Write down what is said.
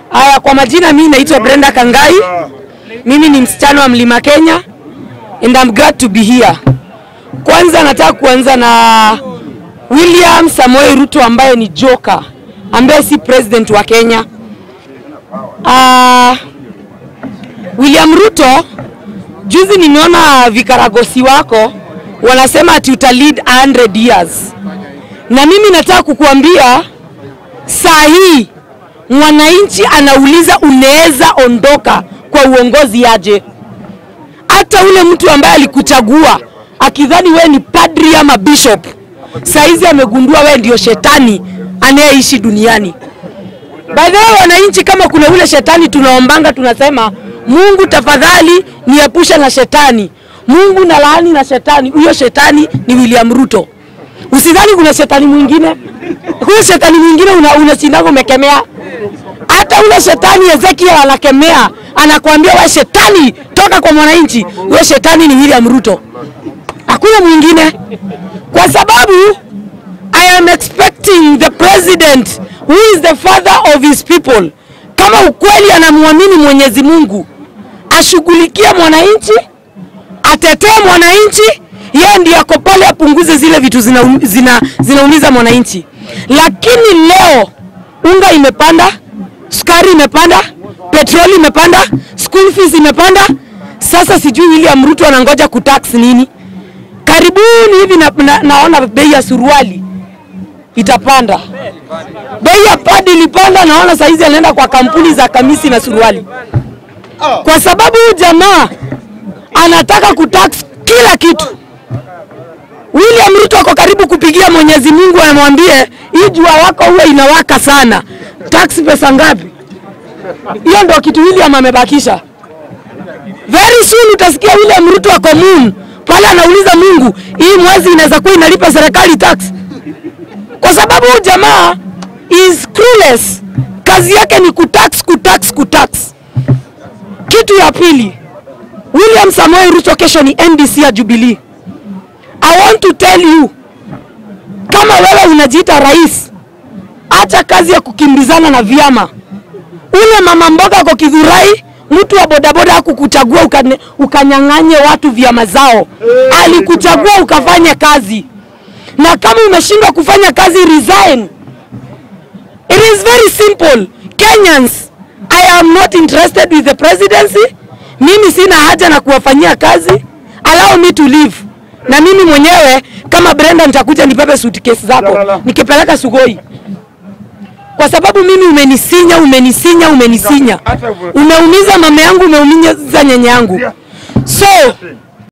Haya, kwa majina mimi naitwa Brenda Kangai. Mimi ni msichana wa Mlima Kenya and I'm glad to be here. Kwanza nataka kuanza na William Samoei Ruto ambaye ni joka ambaye si president wa Kenya. Uh, William Ruto, juzi nimeona vikaragosi wako wanasema ati uta lead 100 years, na mimi nataka kukuambia saa hii mwananchi anauliza unaweza ondoka kwa uongozi aje? Hata ule mtu ambaye alikuchagua akidhani we ni padri ama bishop, saizi amegundua we ndio shetani anayeishi duniani. By the way, wananchi, kama kuna ule shetani tunaombanga, tunasema Mungu tafadhali niepusha na shetani, Mungu na laani na shetani. Huyo shetani ni William Ruto. Usidhani kuna shetani mwingine, huyo shetani mwingine unashindaga una umekemea. Hata ule shetani Ezekiel anakemea, anakuambia we shetani, toka kwa mwananchi. Huyo shetani ni William Ruto, hakuna mwingine, kwa sababu I am expecting the president who is the father of his people, kama ukweli anamwamini Mwenyezi Mungu, ashughulikie mwananchi, atetee mwananchi, yeye ndiye ako pale apunguze zile vitu zinaumiza zina, zina mwananchi. Lakini leo unga imepanda, sukari imepanda, petroli imepanda, school fees imepanda. Sasa sijui William Ruto anangoja kutax nini? Karibuni hivi na, na, naona bei ya suruali itapanda, bei ya padi ilipanda. Naona saizi anaenda kwa kampuni za kamisi na suruali, kwa sababu huyu jamaa anataka kutax kila kitu. William Ruto ako karibu kupigia Mwenyezi Mungu amwambie hii jua wako huwa inawaka sana, tax pesa ngapi? Hiyo ndio kitu William amebakisha. Very soon utasikia William Ruto ako moon pale anauliza Mungu, hii mwezi inaweza kuwa inalipa serikali tax, kwa sababu huyu jamaa is clueless. Kazi yake ni kutax, kutax, kutax. Kitu ya pili, William Samoei Ruto kesho ni NDC ya Jubilee. I want to tell you, kama wewe unajiita rais, acha kazi ya kukimbizana na vyama. Ule mama mboga kwa Kidhurai, mtu wa bodaboda hakukuchagua ukanyang'anye watu vyama zao, alikuchagua ukafanye kazi, na kama umeshindwa kufanya kazi, resign. It is very simple. Kenyans, I am not interested with the presidency. Mimi sina haja na kuwafanyia kazi, allow me to live na mimi mwenyewe kama Brenda nitakuja nibebe suitcase zako nikipeleka Sugoi, kwa sababu mimi umenisinya, umenisinya, umenisinya, umeumiza mama yangu, umeumiza nyanya yangu. So